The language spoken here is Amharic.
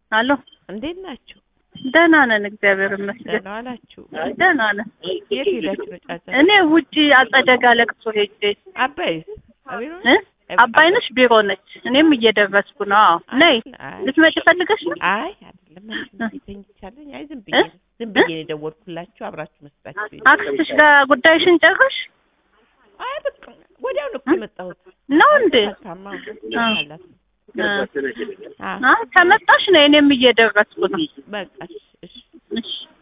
አሎ እንዴት ናችሁ? ደህና ነን፣ እግዚአብሔር ይመስገን። ደህና ዋላችሁ? ደህና ነን። የት ሄዳችሁ ነው ጫጫ? እኔ ውጪ አጸደጋ ለቅሶ ሄጄ አባይስ አቤት ነው? እ አባይነሽ ቢሮ ነች። እኔም እየደረስኩ ነው። አዎ ነይ። አይ ልትመጪ ፈልገሽ ነው? አይ አይደለም አንቺ ተኝቻለኝ። አይ ዝም ብዬ እ? ዝም ብዬ ነው የደወልኩላችሁ አብራችሁ መስጣችሁ። አክስትሽ ጋር ጉዳይሽን ጨርሽ አይ በቃ ወዲያው ነው እኮ የመጣሁት። ነው እንዴ? ታማ አ። አላት። እ። አ አ ከመጣሽ ነው። እኔም እየደረስኩ ነው። በቃ እሺ እሺ እሺ